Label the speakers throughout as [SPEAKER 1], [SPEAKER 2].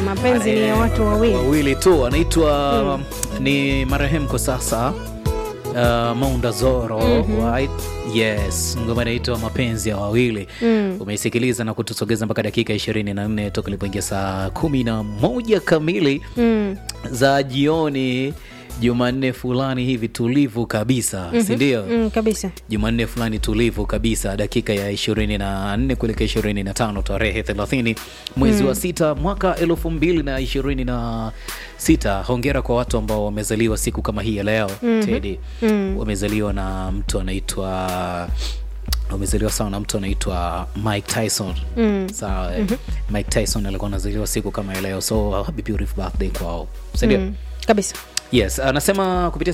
[SPEAKER 1] mapenzi ni ya watu wawili.
[SPEAKER 2] wawili tu anaitwa ni marehemu kwa sasa uh, Maunda Zoro right? Yes, ngoma inaitwa mapenzi ya wawili
[SPEAKER 1] Mm.
[SPEAKER 2] umeisikiliza na kutusogeza mpaka dakika 24 toka ilipoingia saa kumi na moja kamili
[SPEAKER 1] Mm.
[SPEAKER 2] za jioni Jumanne fulani hivi tulivu kabisa si ndio?
[SPEAKER 1] Mm, kabisa.
[SPEAKER 2] Jumanne fulani tulivu kabisa, dakika ya 24 kuelekea 25, tarehe 30 mwezi wa sita mwaka 2026. Hongera kwa watu ambao wamezaliwa siku kama hii ya leo Teddy. Wamezaliwa na mtu anaitwa wamezaliwa sawa na mtu anaitwa Mike Tyson. Sawa, eh. Mike Tyson alikuwa anazaliwa siku kama ya leo, so happy beautiful birthday kwao, si ndio?
[SPEAKER 1] Mm. Kabisa.
[SPEAKER 2] Yes, anasema kupitia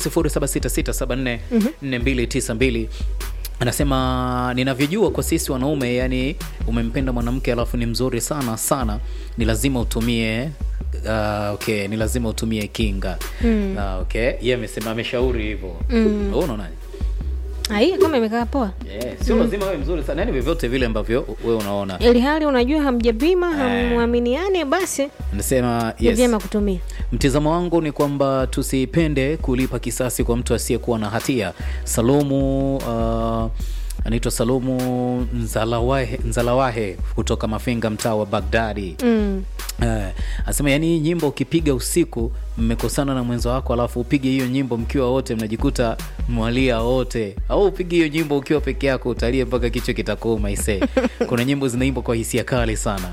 [SPEAKER 2] 0766744292 anasema ninavyojua kwa sisi wanaume, yani umempenda mwanamke alafu ni mzuri sana sana, ni lazima utumie uh, okay, ni lazima utumie kinga mm. uh, okay, yeye amesema ameshauri hivyo mm. unaonaje?
[SPEAKER 1] Ai, kama imekaa poa.
[SPEAKER 2] Yeah, sio lazima wewe mzuri sana, yani vyovyote vile ambavyo wewe unaona.
[SPEAKER 1] Ili hali unajua hamjapima, hamwaminiane basi
[SPEAKER 2] Anasema
[SPEAKER 1] ni
[SPEAKER 2] yes.
[SPEAKER 1] vyema kutumia.
[SPEAKER 2] Mtizamo wangu ni kwamba tusipende kulipa kisasi kwa mtu asiyekuwa na hatia. Salumu uh, anaitwa Salumu Nzalawahe, Nzalawahe kutoka Mafinga, mtaa wa Bagdadi.
[SPEAKER 1] Mm.
[SPEAKER 2] Eh, anasema yani, hii nyimbo ukipiga usiku, mmekosana na mwenzo wako, alafu upige hiyo nyimbo mkiwa wote, mnajikuta mwalia wote, au upige hiyo nyimbo ukiwa peke yako, utalie mpaka kichwa kitakuuma. Ise, kuna nyimbo zinaimbwa kwa hisia kali sana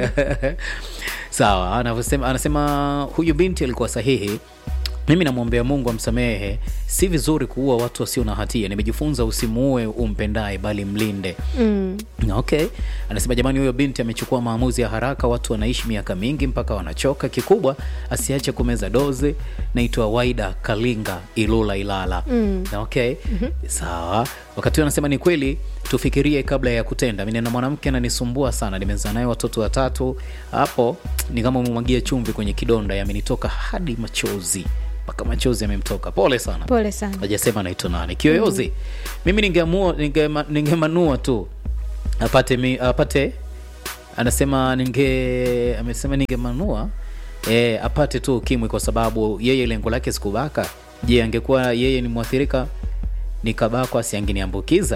[SPEAKER 2] sawa. Anavyosema, anasema huyu binti alikuwa sahihi. Mimi namwombea Mungu amsamehe. Si vizuri kuua watu wasio na hatia. Nimejifunza usimuue umpendaye, bali mlinde.
[SPEAKER 1] Mm.
[SPEAKER 2] Okay, anasema jamani, huyo binti amechukua maamuzi ya haraka. Watu wanaishi miaka mingi mpaka wanachoka. Kikubwa asiache kumeza dozi. Naitwa Waida Kalinga, Ilula, Ilala.
[SPEAKER 1] Mm.
[SPEAKER 2] Okay, sawa. Wakati huo anasema ni kweli, tufikirie kabla ya kutenda. Mimi na mwanamke ananisumbua sana, nimezaa naye watoto watatu. Hapo ni kama umemwagia chumvi kwenye kidonda, yamenitoka hadi machozi, mpaka machozi yamemtoka. Pole sana
[SPEAKER 1] Pole sana.
[SPEAKER 2] hajasema anaitwa nani kiyoyozi mimi ningeamua ningema- ningemanua tu apate mi, apate anasema ninge amesema ningemanua e, apate tu ukimwi kwa sababu yeye lengo lake sikubaka je angekuwa yeye ni mwathirika nikabakwa asiangeniambukiza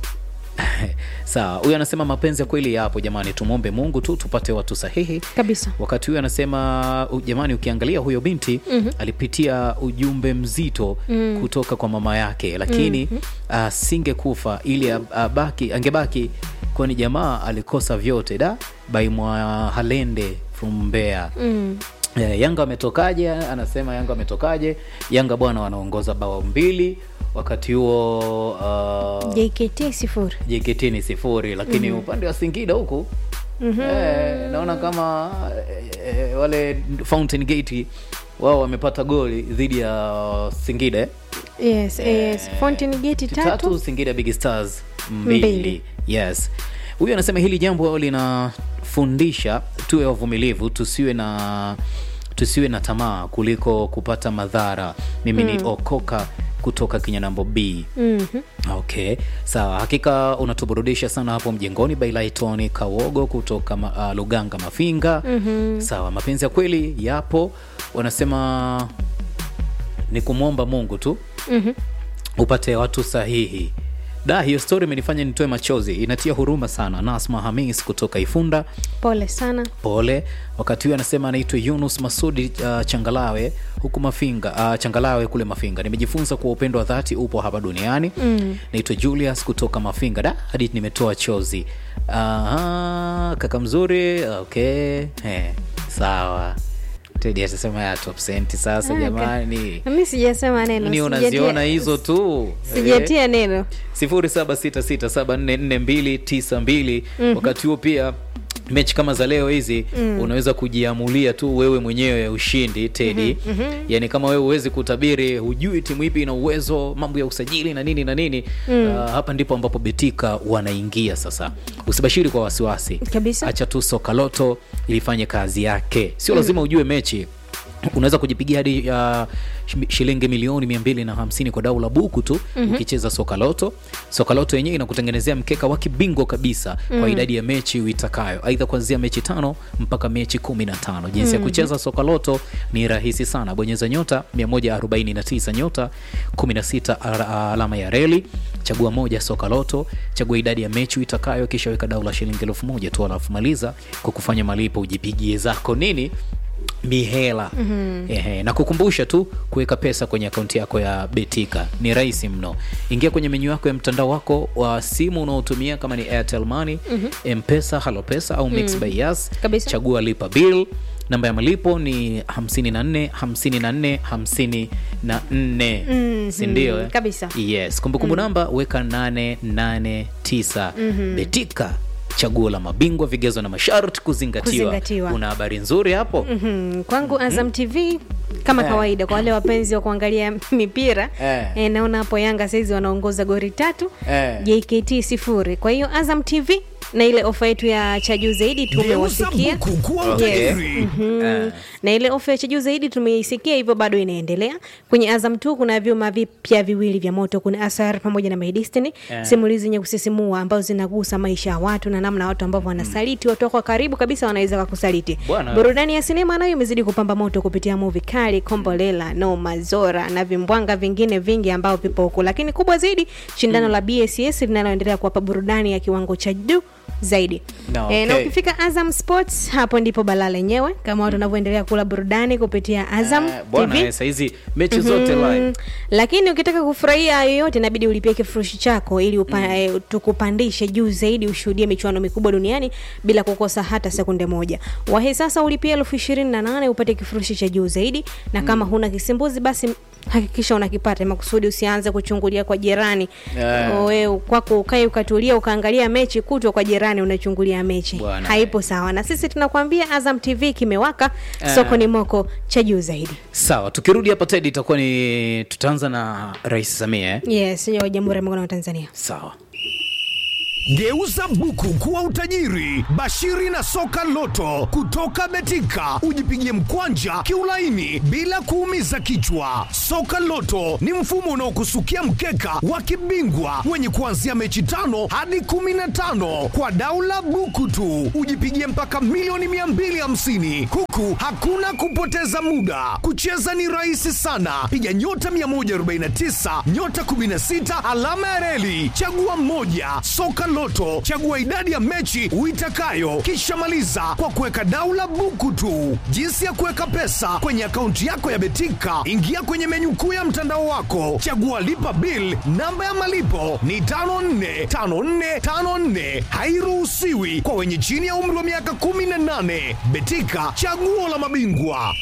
[SPEAKER 2] sawa huyu anasema mapenzi ya kweli yapo jamani tumwombe mungu tu tupate watu sahihi
[SPEAKER 1] Kabisa.
[SPEAKER 2] wakati huyo anasema u- jamani ukiangalia huyo binti alipitia ujumbe mzito kutoka kwa mama yake lakini asingekufa ili ab- abaki angebaki kwani jamaa alikosa vyote da baimwa halende from Mbeya
[SPEAKER 1] Mm.
[SPEAKER 2] Eh, Yanga ametokaje? Anasema Yanga ametokaje? Yanga bwana wanaongoza bao mbili, wakati huo uh,
[SPEAKER 1] JKT sifuri.
[SPEAKER 2] JKT ni sifuri, lakini upande wa Singida huku eh, naona kama eh, eh, wale Fountain Gate wao wamepata goli dhidi ya Singida eh?
[SPEAKER 1] Yes, yes. Fountain Gate
[SPEAKER 2] tatu,
[SPEAKER 1] tatu.
[SPEAKER 2] Singida Big Stars mbili.
[SPEAKER 1] Mbili.
[SPEAKER 2] Yes, huyu anasema hili jambo linafundisha tuwe wavumilivu, tusiwe na tusiwe na tamaa kuliko kupata madhara. Mimi ni Okoka kutoka Kinyanambo B.
[SPEAKER 1] Mhm.
[SPEAKER 2] Okay, sawa. Hakika unatuburudisha sana hapo mjengoni. Bailaitoni Kawogo kutoka ma, uh, Luganga Mafinga. Sawa, mapenzi ya kweli yapo, wanasema ni kumwomba Mungu tu
[SPEAKER 1] Mhm.
[SPEAKER 2] upate watu sahihi. Da, hiyo story imenifanya nitoe machozi, inatia huruma sana. Nasma Hamis kutoka Ifunda,
[SPEAKER 1] Pole sana.
[SPEAKER 2] pole. Wakati huyo anasema anaitwa Yunus Masudi uh, Changalawe huku Mafinga, uh, Changalawe kule Mafinga. Nimejifunza kuwa upendo wa dhati upo hapa duniani.
[SPEAKER 1] Mm.
[SPEAKER 2] Naitwa Julius kutoka Mafinga. Da, hadi nimetoa chozi. Aha, kaka mzuri. Okay, eh, sawa. Tedi atasema ya top senti sasa,
[SPEAKER 1] Ah,
[SPEAKER 2] jamani
[SPEAKER 1] Mimi sijasema neno.
[SPEAKER 2] ni
[SPEAKER 1] sijatia-
[SPEAKER 2] unaziona hizo tu
[SPEAKER 1] Sijatia neno.
[SPEAKER 2] 0766744292 wakati huo pia mechi kama za leo hizi unaweza kujiamulia tu wewe mwenyewe ya ushindi Tedi. Yani kama wewe huwezi kutabiri, hujui timu ipi ina uwezo, mambo ya usajili na nini na nini ah, hapa ndipo ambapo Betika wanaingia sasa. Usibashiri kwa wasiwasi
[SPEAKER 1] Kabisa.
[SPEAKER 2] acha tu soka loto ilifanye kazi yake, sio lazima ujue mechi unaweza kujipigia hadi uh, shilingi milioni mia mbili na hamsini kwa dau la buku tu mm-hmm. ukicheza soka loto soka loto yenyewe inakutengenezea mkeka wa kibingwa kabisa mm. kwa idadi ya mechi uitakayo aidha kuanzia mechi tano mpaka mechi kumi na tano jinsi mm. ya kucheza soka loto ni rahisi sana bonyeza nyota 149 nyota 16 ala- alama ya reli chagua moja soka loto chagua idadi ya mechi uitakayo kisha weka dau la shilingi elfu moja tu alafu maliza kwa kufanya malipo ujipigie zako nini mihela mm-hmm. Ehe, na kukumbusha tu kuweka pesa kwenye akaunti yako ya betika ni rahisi mno ingia kwenye menyu yako ya mtandao wako wa simu unaotumia kama ni airtel money mm-hmm. mpesa halopesa au mix mm. by yas
[SPEAKER 1] Kabisa.
[SPEAKER 2] chagua lipa bill namba ya malipo ni 54 54 54
[SPEAKER 1] Mhm,
[SPEAKER 2] sindio eh?
[SPEAKER 1] kabisa.
[SPEAKER 2] yes kumbukumbu namba weka 889 betika chaguo la mabingwa vigezo na masharti kuzingatiwa,
[SPEAKER 1] Kuzingatiwa.
[SPEAKER 2] una habari nzuri hapo
[SPEAKER 1] Mhm. kwangu azam tv kama
[SPEAKER 2] Eh.
[SPEAKER 1] kawaida kwa wale wapenzi wa kuangalia mipira
[SPEAKER 2] Eh.
[SPEAKER 1] eh, naona hapo yanga saizi wanaongoza gori tatu
[SPEAKER 2] Eh.
[SPEAKER 1] jkt sifuri kwa hiyo azam tv na ile ofa yetu ya cha juu zaidi
[SPEAKER 3] Geuza
[SPEAKER 1] tumewasikia
[SPEAKER 3] buku kuwa
[SPEAKER 2] Okay.
[SPEAKER 3] utajiri.
[SPEAKER 2] Eh.
[SPEAKER 1] na ile ofa ya cha juu zaidi tumeisikia hivyo bado inaendelea kwenye azam tu kuna vyuma vipya viwili vya moto kuna asar pamoja na maidestiny
[SPEAKER 2] Eh.
[SPEAKER 1] simulizi zenye kusisimua ambazo zinagusa maisha ya watu na namna watu ambavyo wanasaliti watu wako wa karibu kabisa wanaweza kakusaliti
[SPEAKER 2] Bwana.
[SPEAKER 1] burudani ya sinema nayo imezidi kupamba moto kupitia muvi kali kombolela noma zora na vimbwanga vingine vingi ambao vipo huku lakini kubwa zaidi shindano la bss linaloendelea kuwapa burudani ya kiwango cha juu zaidi
[SPEAKER 2] Na,
[SPEAKER 1] Eh, na
[SPEAKER 2] okay.
[SPEAKER 1] ukifika azam sports hapo ndipo balaa lenyewe kama watu wanavyoendelea kula burudani kupitia azam
[SPEAKER 2] Eh, bwana
[SPEAKER 1] TV.
[SPEAKER 2] eh, saizi mechi zote live
[SPEAKER 1] Mm, lakini ukitaka kufurahia yoyote inabidi ulipie kifurushi chako ili upa, eh, tukupandishe juu zaidi ushuhudie michuano mikubwa duniani bila kukosa hata sekunde moja wahi sasa ulipia elfu ishirini na nane upate kifurushi cha juu zaidi na kama huna kisimbuzi basi hakikisha unakipata makusudi usianze kuchungulia kwa jirani
[SPEAKER 2] Eh.
[SPEAKER 1] wewe kwako ukae ukatulia ukaangalia mechi kutwa kwa jirani unachungulia mechi
[SPEAKER 2] Bwana.
[SPEAKER 1] haipo sawa na sisi tunakwambia azam tv kimewaka
[SPEAKER 2] Eh.
[SPEAKER 1] soko ni moko cha juu zaidi
[SPEAKER 2] sawa tukirudi hapa tedi itakuwa ni tutaanza na rais samia eh?
[SPEAKER 1] yes ya jamhuri ya muungano wa tanzania
[SPEAKER 2] sawa
[SPEAKER 3] Geuza buku kuwa utajiri. Bashiri na soka loto kutoka Betika, ujipigie mkwanja kiulaini bila kuumiza kichwa. Soka loto ni mfumo unaokusukia mkeka wa kibingwa wenye kuanzia mechi tano hadi kumi na tano kwa daula buku tu, ujipigie mpaka milioni 250 huku hakuna kupoteza muda. Kucheza ni rahisi sana, piga nyota 149 nyota 16 alama ya reli, chagua mmoja. Soka Loto, chagua idadi ya mechi uitakayo, kisha maliza kwa kuweka daula buku tu. Jinsi ya kuweka pesa kwenye akaunti yako ya Betika, ingia kwenye menyu kuu ya mtandao wako, chagua lipa bill. Namba ya malipo ni 545454, hairuhusiwi kwa wenye chini ya umri wa miaka 18. Betika, chaguo la mabingwa.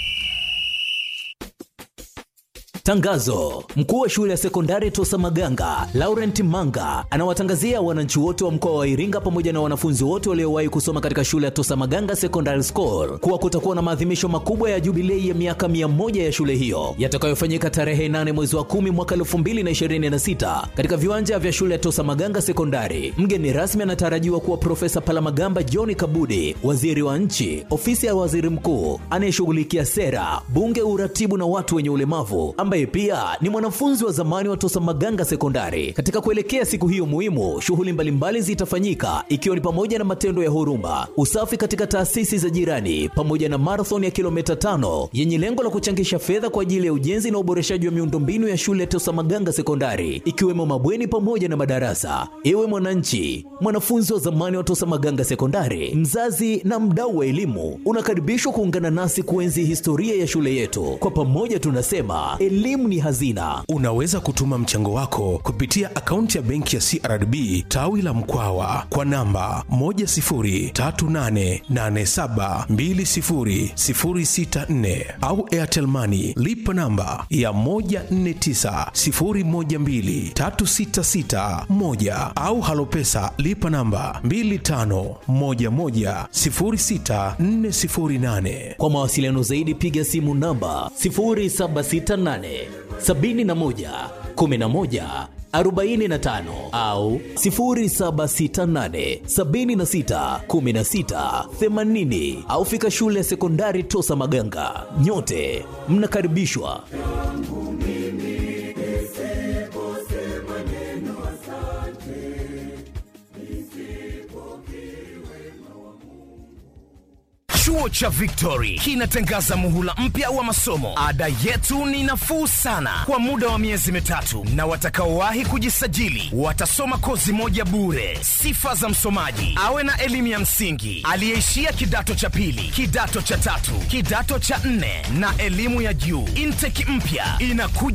[SPEAKER 4] Tangazo: mkuu wa shule ya sekondari Tosa Maganga Laurent Manga anawatangazia wananchi wote wa mkoa wa Iringa pamoja na wanafunzi wote waliowahi kusoma katika shule ya Tosa Maganga Secondary School kuwa kutakuwa na maadhimisho makubwa ya jubilei ya miaka 100 ya shule hiyo yatakayofanyika tarehe 8 mwezi wa 10 mwaka 2026 katika viwanja vya shule ya Tosa Maganga Sekondari. Mgeni rasmi anatarajiwa kuwa Profesa Palamagamba John Kabudi, waziri wa nchi, ofisi ya waziri mkuu anayeshughulikia sera, bunge, uratibu na watu wenye ulemavu ambaye pia ni mwanafunzi wa zamani wa Tosa Maganga Sekondari. Katika kuelekea siku hiyo muhimu, shughuli mbalimbali zitafanyika ikiwa ni pamoja na matendo ya huruma, usafi katika taasisi za jirani, pamoja na marathon ya kilomita tano yenye lengo la kuchangisha fedha kwa ajili ya ujenzi na uboreshaji wa miundombinu ya shule ya Tosa Maganga Sekondari, ikiwemo mabweni pamoja na madarasa. Ewe mwananchi, mwanafunzi wa zamani wa Tosa Maganga Sekondari, mzazi na mdau wa elimu, unakaribishwa kuungana nasi kuenzi historia ya shule yetu. Kwa pamoja tunasema elimu ni hazina.
[SPEAKER 5] Unaweza kutuma mchango wako kupitia akaunti ya benki ya CRDB tawi la Mkwawa kwa namba 10388720064 au Airtel Money lipa namba ya 1490123661 au Halopesa lipa namba 25110648.
[SPEAKER 4] Kwa mawasiliano zaidi piga simu namba 0768 71 11 45 au 0768 76 16 80 au fika shule ya sekondari Tosa Maganga. Nyote mnakaribishwa.
[SPEAKER 3] Chuo cha Victory kinatangaza muhula mpya wa masomo. Ada yetu ni nafuu sana kwa muda wa miezi mitatu, na watakaowahi kujisajili watasoma kozi moja bure. Sifa za msomaji: awe na elimu ya msingi, aliyeishia kidato cha pili, kidato cha tatu, kidato cha nne na elimu ya juu. Intake mpya inakuja